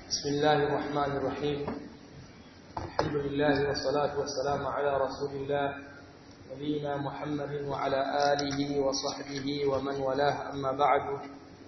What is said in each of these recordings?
بسم الله الرحمن الرحيم الحمد لله والصلاة والسلام على رسول الله نبينا محمد وعلى آله وصحبه ومن والاه أما بعد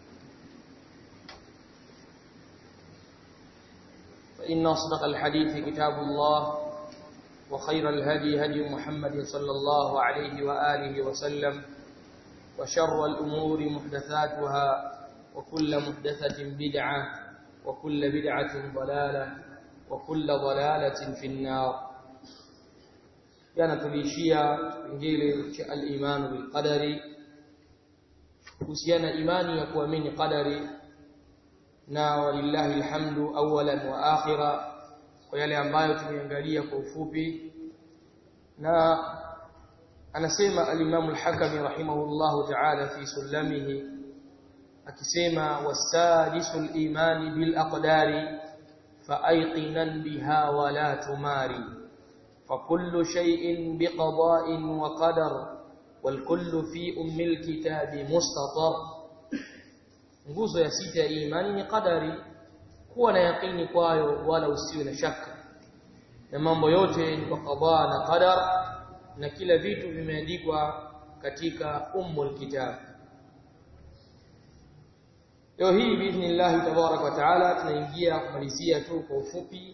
فإن أصدق الحديث كتاب الله وخير الهدي هدي محمد صلى الله عليه وآله وسلم وشر الأمور محدثاتها وكل محدثة بدعة وكل بدعة ضلالة وكل ضلالة في النار jana tuliishia kipengele cha al-iman bil qadari kuhusiana imani ya kuamini qadari na walillahi alhamdu awalan wa akhira kwa yale ambayo tumeangalia kwa ufupi na anasema al-imam al-hakami rahimahullahu ta'ala fi sulamihi akisema wasadisul imani bil aqdari faayqinan biha wa la tumari فكل شيء بقضاء وقدر والكل في أم الكتاب مستطر nguzo ya sita ya imani ni qadari kuwa na yakini kwayo wala usiwe na shaka na mambo yote ni kwa qada na qadar na kila vitu vimeandikwa katika ummul kitab leo hii biidhnillah tabarak wa taala tunaingia kumalizia tu kwa ufupi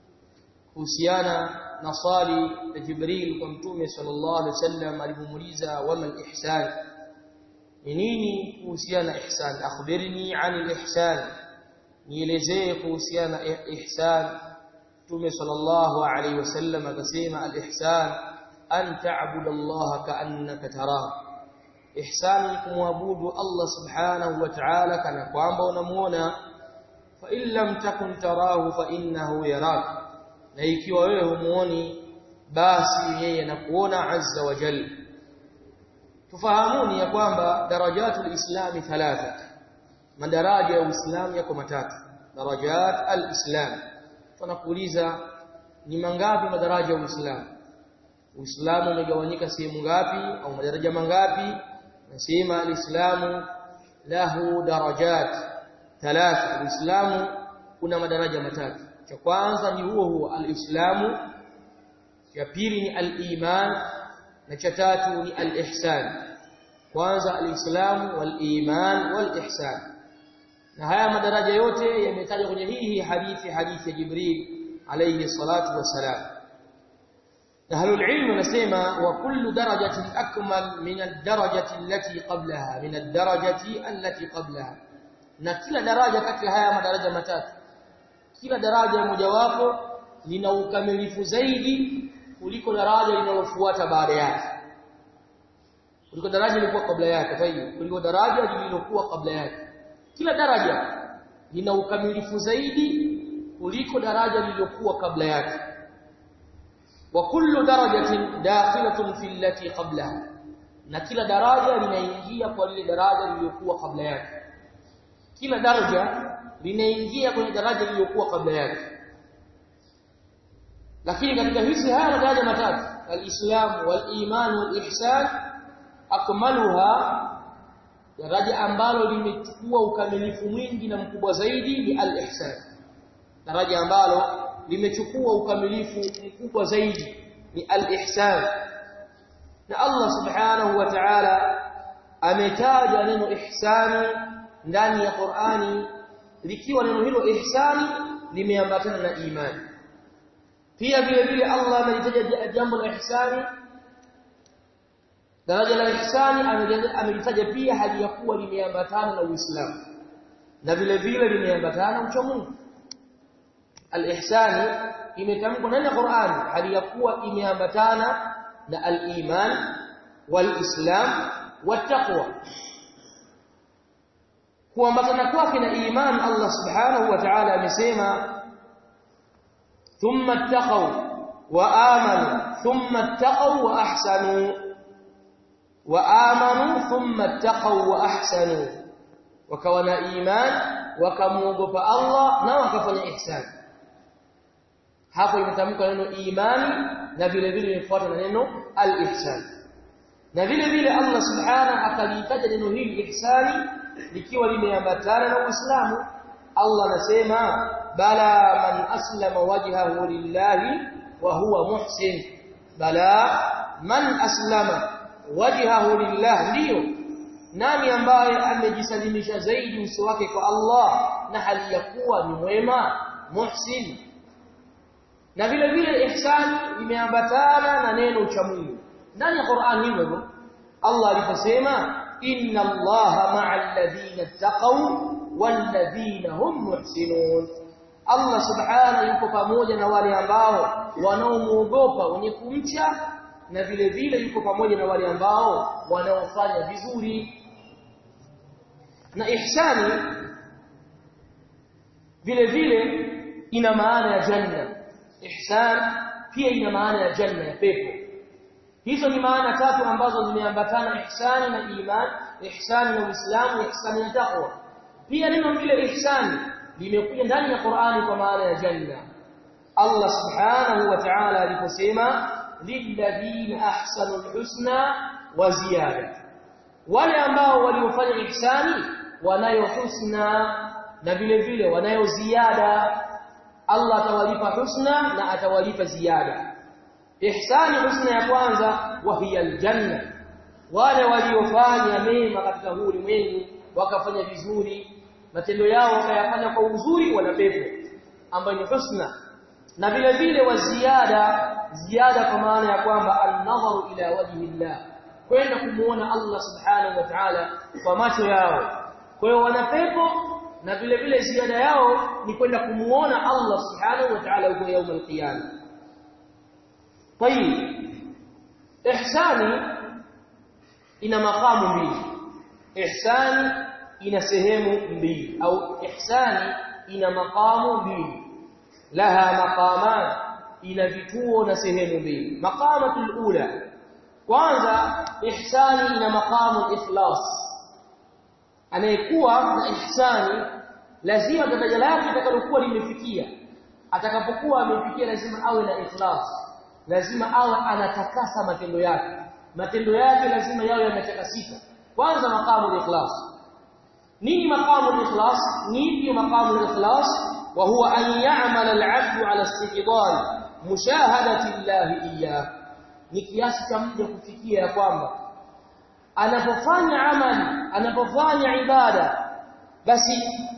kuhusiana na swali la Jibril kwa Mtume sallallahu alaihi wasallam alipomuuliza wama al-ihsan ni nini kuhusiana na ihsan akhbirni anil ihsan nielezee kuhusiana na ihsan Mtume sallallahu alaihi wasallam akasema al-ihsan an ta'budu Allah ka'annaka tarahu ihsan kumwabudu Allah subhanahu wa ta'ala kana kwamba unamuona fa in lam takun tarahu fa innahu yaraka na ikiwa wewe humuoni basi yeye anakuona azza wa jalla tufahamuni ya kwamba darajatul islami thalatha madaraja ya uislamu yako matatu darajat alislam tunakuuliza ni mangapi madaraja ya uislamu uislamu umegawanyika sehemu ngapi au madaraja mangapi nasema alislamu lahu darajat thalatha uislamu kuna madaraja matatu cha kwanza ni huo huo alislamu cha pili ni aliman na cha tatu ni alihsan kwanza alislamu waliman walihsan na haya madaraja yote yametajwa kwenye hii hadithi hadithi ya Jibril alayhi salatu wasalam na halul ilmu nasema wa kullu darajatin akmal min ad-darajati allati qablaha min ad-darajati allati qablaha na kila daraja kati ya haya madaraja matatu kila daraja mojawapo lina ukamilifu zaidi kuliko daraja linalofuata baada yake kuliko daraja lilikuwa kabla yake fahimu kuliko daraja lililokuwa kabla yake kila daraja lina ukamilifu zaidi kuliko daraja lililokuwa kabla yake wa kullu darajatin dakhilatun fi allati qablaha na kila daraja linaingia kwa lile daraja lililokuwa kabla yake kila daraja linaingia kwenye daraja lililokuwa kabla yake lakini katika hizi haya daraja matatu al-islam wal-iman wal-ihsan akmaluha daraja ambalo limechukua ukamilifu mwingi na mkubwa zaidi ni al-ihsan daraja ambalo limechukua ukamilifu mkubwa zaidi ni al-ihsan na Allah subhanahu wa ta'ala ametaja neno ihsani ndani ya Qur'ani likiwa neno hilo ihsani limeambatana na imani pia vile vile Allah amelitaja jambo la ihsani daraja la ihsani amelitaja pia hali ya kuwa limeambatana na Uislamu na vile vile limeambatana na Mungu al-ihsani imetamkwa ndani ya Qur'an hali ya kuwa imeambatana na al-iman wal-islam wat-taqwa kuambatana kwake na iman Allah subhanahu wa ta'ala amesema thumma ittaqaw wa amanu thumma ittaqaw wa ahsanu wa amanu thumma ittaqaw wa ahsanu wakawa na iman wakamuogopa Allah na wakafanya ihsan hapo imetamka neno imani na vile vile imefuata na neno al-ihsan na vile vile Allah subhanahu akalitaja neno hili ihsani likiwa limeambatana na Uislamu Allah anasema bala man aslama wajhahu lillahi wa huwa muhsin bala man aslama wajhahu lillah ndio nani ambaye amejisalimisha zaidi uso wake kwa Allah na hali ya kuwa ni mwema muhsin na vile vile ihsani imeambatana na neno cha Mungu ndani ya Qur'an hivyo Allah aliposema inna Allaha ma'al ladina taqaw wal ladina hum muhsinun Allah subhanahu yuko pamoja na wale ambao wanaomuogopa wenye kumcha na vile vile yuko pamoja na wale ambao wanaofanya vizuri na ihsani vile vile ina maana ya janna ihsan pia ina maana ya janna ya pepo hizo ni maana tatu ambazo zimeambatana ihsani na iman ihsani na uislamu ihsani na taqwa pia neno vile ihsani limekuja ndani ya Qur'ani kwa maana ya janna Allah subhanahu wa ta'ala aliposema lilladhina ahsanul husna wa ziyada wale ambao waliofanya ihsani wanayo husna na vile vile wanayo ziada Allah atawalipa husna na atawalipa ziada ihsani husna ya kwanza wa hiya aljanna wale waliofanya mema katika huu ulimwengu wakafanya vizuri matendo yao wakayafanya kwa uzuri wana pepo ambayo ni husna na vile vile wa ziada ziada kwa maana ya kwamba an-nadharu ila wajhi Allah kwenda kumuona Allah subhanahu wa ta'ala kwa macho yao kwa hiyo wana pepo na vile vile ziada yao ni kwenda kumuona Allah subhanahu wa ta'ala huko يوم القيامه طيب ihsani ina makamu mbili ihsani ina sehemu mbili au ihsani ina makamu mbili laha maqaman ina vituo na sehemu mbili maqamatul ula kwanza ihsani ina maqamu ikhlas anayekuwa na ihsani lazima daraja lake litakalokuwa limefikia atakapokuwa amefikia lazima awe na ikhlas lazima awe anatakasa matendo yake matendo yake lazima yawe yametakasika kwanza maqamu ikhlas nini maqamu ikhlas nini maqamu ikhlas wa huwa an ya'mala al-'abdu 'ala istiqdal mushahadati Allah iyyah ni kiasi cha mja kufikia ya kwamba anapofanya amali anapofanya ibada basi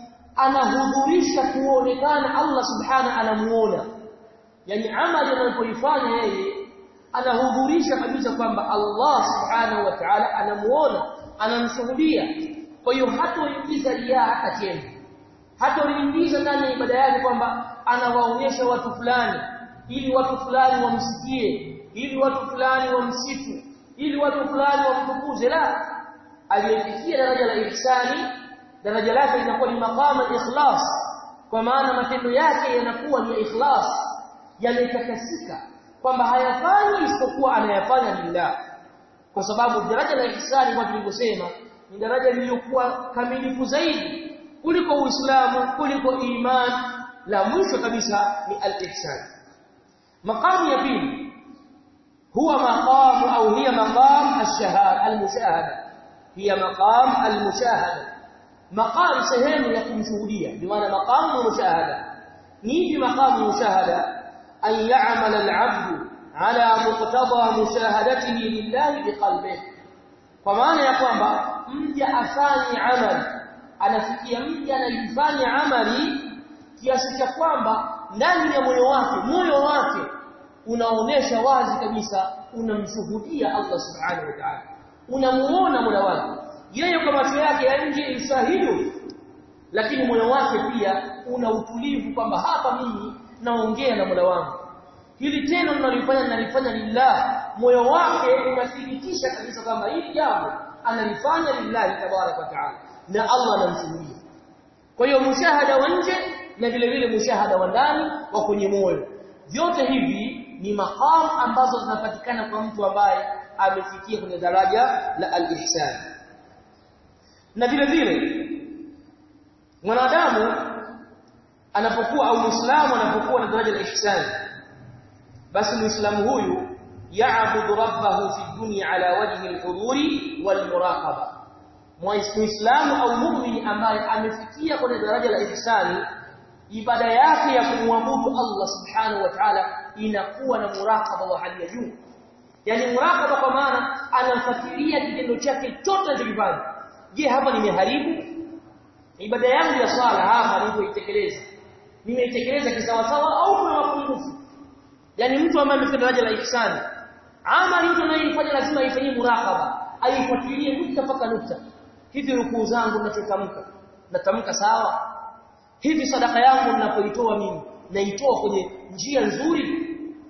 anahudhurisha kuonekana Allah subhanahu anamuona yani amali anapoifanya yeye anahudhurisha kabisa kwamba Allah subhanahu wa ta'ala anamuona anamshuhudia kwa hiyo hatoingiza riaa hata tena hatoingiza ndani ya ibada yake kwamba anawaonyesha watu fulani ili watu fulani wamsikie ili watu fulani wamsifu ili watu fulani wamtukuze la aliyefikia daraja la ihsani daraja lake linakuwa ni maqama ikhlas kwa maana matendo yake yanakuwa ni ikhlas yametakasika kwamba hayafanyi isipokuwa anayafanya lillah kwa sababu daraja la ihsani kama tulivyosema ni daraja lililokuwa kamilifu zaidi kuliko uislamu kuliko iman la mwisho kabisa ni al-ihsan maqamu ya pili huwa maqamu au hiya maqam ash-shahada al-mushahada hiya maqam al-mushahada maqam sehemu ya kumshuhudia bi maana maqamu mushahada ni maqamu mushahada أن يعمل العبد على مقتضى مشاهدته لله بقلبه فمعنى ya kwamba mja afanye amali anafikia mja analifanya amali kiasi cha kwamba ndani ya moyo wake moyo wake unaonesha wazi kabisa unamshuhudia Allah subhanahu wa ta'ala unamuona mola wake yeye kwa macho yake ya nje ishahidu lakini moyo wake pia una utulivu kwamba hapa mimi naongea na Mola wangu hili tendo ninalifanya ninalifanya lillah moyo wake unathibitisha kabisa kwamba hili jambo analifanya lillahi tabarak wa taala na Allah anamshuhudia kwa hiyo mushahada wa nje na vile vile mushahada wa ndani wa kwenye moyo vyote hivi ni maqam ambazo zinapatikana kwa mtu ambaye amefikia kwenye daraja la al-ihsan na vile vile mwanadamu anapokuwa au muislamu anapokuwa na daraja la ihsan basi muislamu huyu ya'budu rabbahu fi dunya ala wajhi al-huduri wal muraqaba muislamu au muumini ambaye amefikia kwenye daraja la ihsani ibada yake ya kumwabudu Allah subhanahu wa ta'ala inakuwa na murakaba wa hali ya juu yani murakaba kwa maana anamfuatilia kitendo chake chote anachokifanya je hapa nimeharibu ibada yangu ya swala hapa nilipoitekeleza nimeitekeleza kisawasawa au kuna mapungufu yani mtu ambaye amefika daraja la ihsani amali mtu anayefanya lazima aifanyie murakaba aifuatilie nukta mpaka nukta hivi rukuu zangu ninachotamka natamka sawa hivi sadaka yangu ninapoitoa mimi naitoa kwenye njia nzuri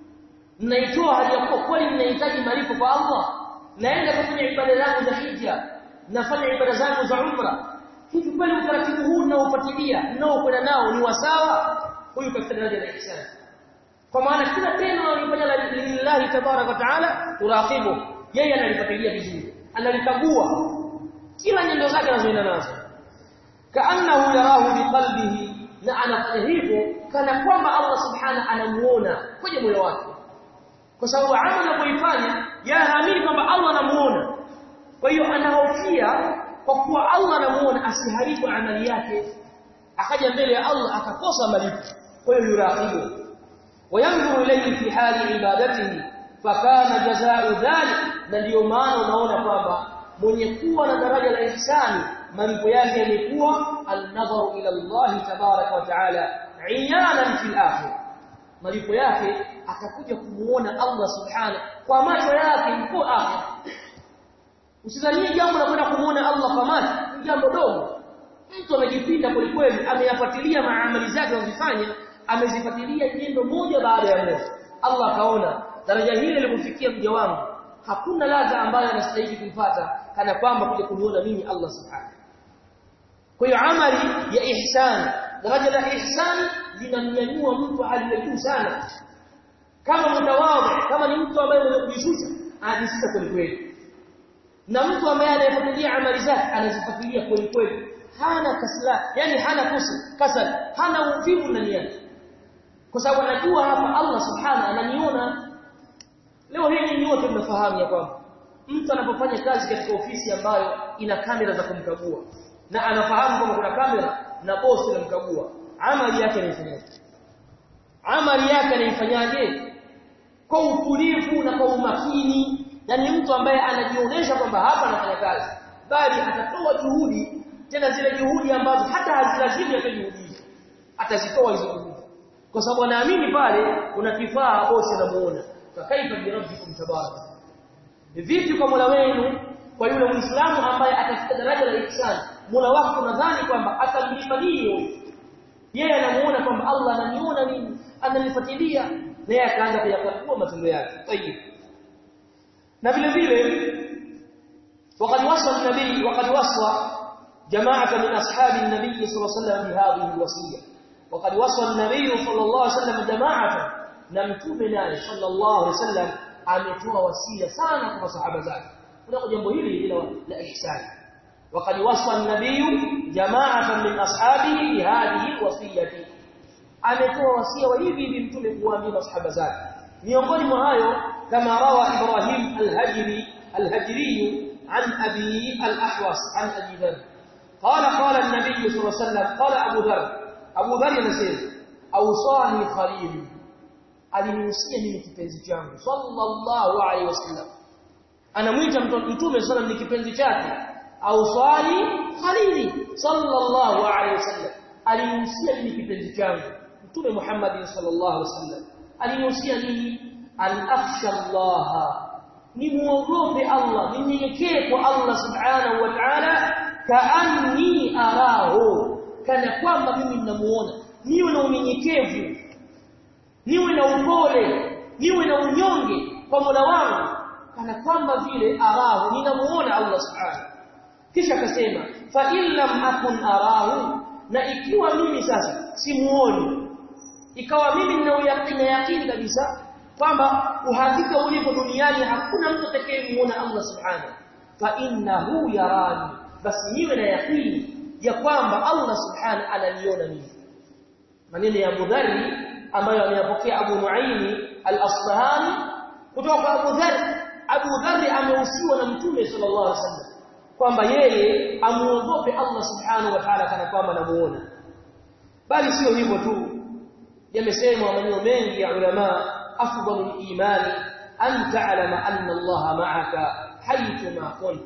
naitoa hali ya kuwa kweli ninahitaji malipo kwa Allah naenda kufanya ibada zangu za hija nafanya ibada zangu za umra hivi kweli utaratibu huu ninaofuatilia ninaokwenda nao ni wasawa huyu katika daraja la ihsan kwa maana kila tendo analofanya lillahi tabarak wa taala turaqibu yeye analifuatilia vizuri analikagua kila nyendo zake anazoenda nazo kaannahu yarahu biqalbihi na anafanya hivyo kana kwamba Allah subhanahu anamuona kwenye moyo wake kwa sababu amali anapoifanya yanaamini kwamba Allah anamuona kwa hiyo anahofia kwa kuwa Allah anamuona asiharibu amali yake akaja mbele ya Allah akakosa malipo kwa hiyo yuraqibu وينظر إليه في حال عبادته فكان جزاء ذلك na ndio maana unaona kwamba mwenye kuwa na daraja la ihsani malipo yake yalikuwa an-nadharu ila Allah tabaraka wa taala iyanan fil akhir malipo yake akakuja kumuona Allah subhanahu kwa macho yake yuko akhir usidhanie jambo la kwenda kumuona Allah kwa macho ni jambo dogo mtu amejipinda kweli kweli ameyafuatilia maamali zake anazofanya amezifuatilia nyendo moja baada ya moja Allah akaona daraja hili lilipofikia mja wangu hakuna ladha ambayo anastahili kuipata kana kwamba kuja kuniona mimi Allah subhanahu kwa hiyo amali ya ihsan daraja la ihsan linamnyanyua mtu hali ya juu sana kama mtawadhi kama ni mtu ambaye mwenye kujishusha anajishusha kweli kweli na mtu ambaye anayefuatilia amali zake anazifuatilia kweli kweli hana kasla yani hana kusa kasal hana uvivu ndani yake kwa sababu anajua hapa Allah subhanahu ananiona leo hii ni wote mnafahamu ya kwamba mtu anapofanya kazi katika ofisi ambayo ina kamera za kumkagua na anafahamu kwamba kuna kamera na bosi anamkagua amali yake anaifanyaje amali yake anaifanyaje kwa utulivu na kwa umakini yani mtu ambaye anajionyesha kwamba hapa anafanya kazi bali atatoa juhudi tena zile juhudi ambazo hata hazilazimu yake juhudi atazitoa hizo juhudi kwa sababu anaamini pale kuna kifaa bosi anamuona fakaifa bi rabbikum tabaraka vipi kwa Mola wenu kwa yule muislamu ambaye atafika daraja la ihsan Mola wako nadhani kwamba atamlipa nini yeye anamuona kwamba Allah ananiona mimi ananifuatilia na yeye akaanza kuyakagua matendo yake tayib na vile vile وقد وصى النبي وقد وصى جماعه من اصحاب النبي صلى الله عليه وسلم بهذه الوصيه وقد وصى النبي صلى الله عليه وسلم جماعه na mtume naye sallallahu alaihi wasallam ametoa wasia sana kwa masahaba zake kuna jambo hili la, la ihsan وقد وصى النبي جماعه من اصحابه بهذه الوصيه ametoa wasia wa hivi hivi mtume kuambia masahaba zake miongoni mwa hayo kama rawa ibrahim al-hajri al-hajri عن ابي الاحوص عن ابي ذر قال قال النبي صلى الله عليه وسلم قال ابو ذر ابو ذر ينسى اوصاني خليلي alinihusia mimi kipenzi changu sallallahu alaihi wasallam anamuita mtume sallam ni kipenzi chake au swali khalili sallallahu alaihi wasallam alinihusia mimi kipenzi changu mtume Muhammad sallallahu alaihi wasallam alinihusia mimi an akhsha Allah ni muogope Allah ninyenyekee kwa Allah subhanahu wa ta'ala kaanni arahu kana kwamba mimi ninamuona niwe na unyenyekevu niwe na upole niwe na unyonge kwa Mola wangu kana kwamba vile arahu ninamuona Allah subhanahu kisha akasema fa illam akun arahu na ikiwa mimi sasa simuoni ikawa mimi nina uyakini yakini kabisa kwamba uhakika ulipo duniani hakuna mtu atakayemuona Allah subhanahu fa innahu yarani basi niwe na yakini ya kwamba Allah subhanahu ananiona mimi maneno ya Abu Dharr ambayo ameyapokea Abu Nuaimi al-Asbahani kutoka kwa Abu Dharr Abu Dharr amehusiwa na Mtume sallallahu alaihi wasallam kwamba yeye amuogope Allah subhanahu wa ta'ala kana kwamba anamuona bali sio hivyo tu yamesemwa maneno mengi ya ulama afdalul imani an ta'lama anna Allah ma'aka haythu ma kunt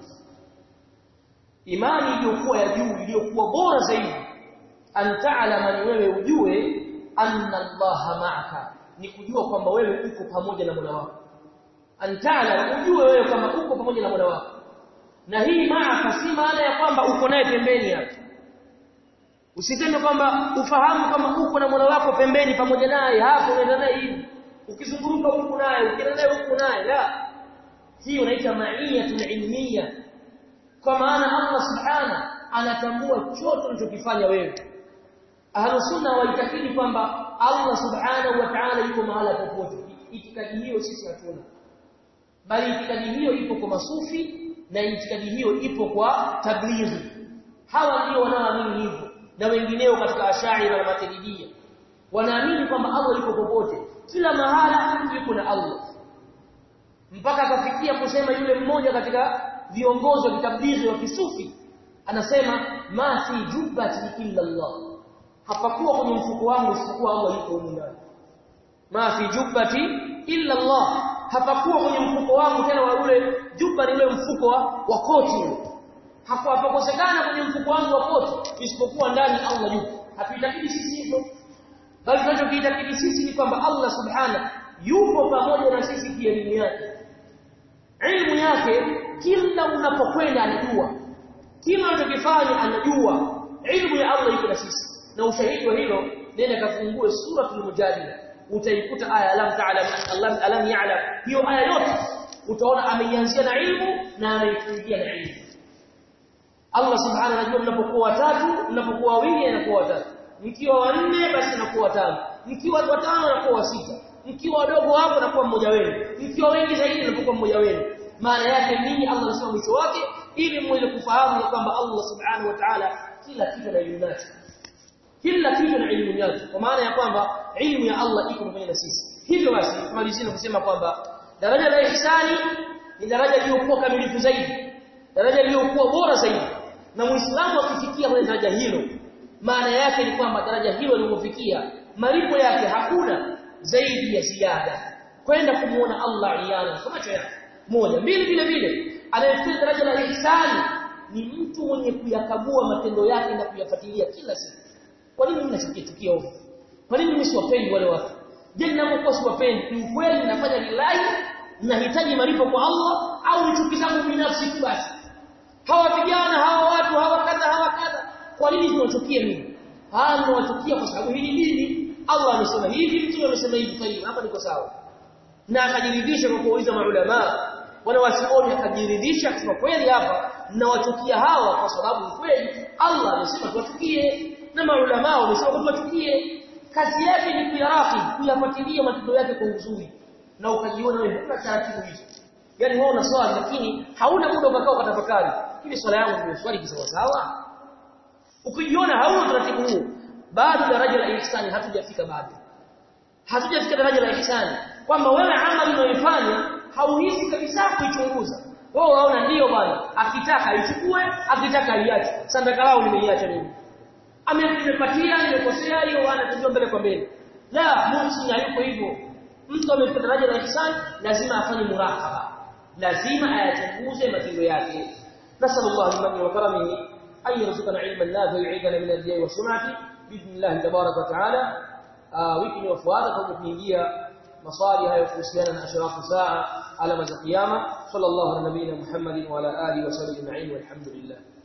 imani iliyokuwa ya juu iliyokuwa bora zaidi an ta'lama ni wewe ujue anna Allah ma'aka ni kujua kwamba wewe uko pamoja na Mola wako an ta'lama ujue wewe kama uko pamoja na Mola wako na hii ma'aka si maana ya kwamba uko naye pembeni hapo usitende kwamba ufahamu kama uko na Mola wako pembeni pamoja naye hapo unaenda naye hivi ukizunguruka huku naye ukienda naye huku naye la hii unaita ma'iyatul ilmiya kwa maana Allah subhana anatambua chote unachokifanya wewe ahlu sunna waitakidi kwamba Allah subhanahu wa ta'ala yuko mahala popote itikadi hiyo sisi hatuna bali itikadi hiyo ipo kwa masufi na itikadi hiyo ipo kwa tablighi hawa ndio wanaoamini hivyo na wengineo katika ashaira na matiridia wanaamini kwamba Allah yuko popote kila mahala yuko na Allah mpaka akafikia kusema yule mmoja katika viongozi wa kitablighi wa kisufi anasema ma fi jubbati illa Allah hapakuwa kwenye mfuko wangu isipokuwa Allah yuko huko ndani ma fi jubbati illa Allah hapakuwa kwenye mfuko wangu tena wa ule jubba ni ule mfuko wa, wa koti hakuwa hapakosekana kwenye mfuko wangu wa koti isipokuwa ndani Allah yuko hatuitakidi sisi hivyo bali tunachokiitakidi sisi ni kwamba Allah subhana yupo pamoja na sisi kielimu yake ilmu yake kila unapokwenda anajua kila unachokifanya anajua ilmu ya Allah iko na sisi na ushahidi wa hilo nenda kafungue suratul mujadila utaikuta aya alam ta'lam Allah alam ya'lam hiyo aya yote utaona ameianzia na ilmu na ameifungia na ilmu Allah subhanahu anajua mnapokuwa watatu mnapokuwa wawili anakuwa watatu mkiwa wanne basi anakuwa watano mkiwa watano anakuwa sita mkiwa wadogo hapo anakuwa mmoja wenu mkiwa wengi zaidi anakuwa mmoja wenu maana yake nini Allah anasema mwisho wake ili muweze kufahamu kwamba Allah subhanahu wa ta'ala kila kitu na elimu nacho kila kitu na elimu yake kwa maana ya kwamba ilmu ya Allah iko pamoja na sisi hivyo basi tumalizie kusema kwamba daraja la ihsani ni daraja lililokuwa kamilifu zaidi daraja lililokuwa bora zaidi na muislamu akifikia kwenye daraja hilo maana yake ni kwamba daraja hilo lilipofikia malipo yake hakuna zaidi ya ziada kwenda kumuona Allah iyana kwa macho yake moja mbili vile vile anayefikia daraja la ihsani ni mtu mwenye kuyakagua matendo yake na kuyafuatilia kila siku kwa nini mnachukia tukio ovyo kwa nini mimi siwapendi wale watu je ninapokuwa siwapendi ni ukweli ninafanya lillahi ninahitaji malipo kwa Allah au ni chuki zangu binafsi tu basi hawa vijana hawa watu hawa kadha hawa kadha kwa nini tunachukia mimi hawa tunawachukia kwa sababu hili dini Allah amesema hivi mtume amesema hivi kwa hiyo hapa niko sawa na akajiridhisha kwa kuuliza maulama wana wasioni akajiridhisha kusema kweli hapa nawachukia hawa kwa sababu kweli Allah amesema tuwachukie na maulama wamesema tuwachukie kazi yake ni kuyaraki kuyafuatilia matendo yake kwa uzuri na ukajiona wewe huna taratibu hizo yani wewe unaswali lakini hauna muda ukakao ukatafakari hivi swala yangu ni swali kisawa sawa ukijiona hauna taratibu huo bado daraja la ihsani hatujafika bado hatujafika daraja la ihsani kwamba wewe amali unayoifanya hauhisi kabisa kuichunguza wewe waona ndio bwana akitaka aichukue akitaka aiache sandaka lao nimeiacha mimi amenipatia nimekosea hiyo wana tujua mbele kwa mbele la muhsin hayuko hivyo mtu amefika daraja la ihsan lazima afanye murakaba lazima ayachunguze matendo yake nasallallahu liman wa karamihi ay yarzuqana ilman nafi yu'idana min al-riya wa sum'ati biidhnillah tabaraka wa ta'ala wiki inayofuata kwa kuingia maswali hayo kuhusiana na ashrafu saa alama za kiyama sallallahu ala nabiyina muhammadin wa ala alihi wa sahbihi ajma'in walhamdulillah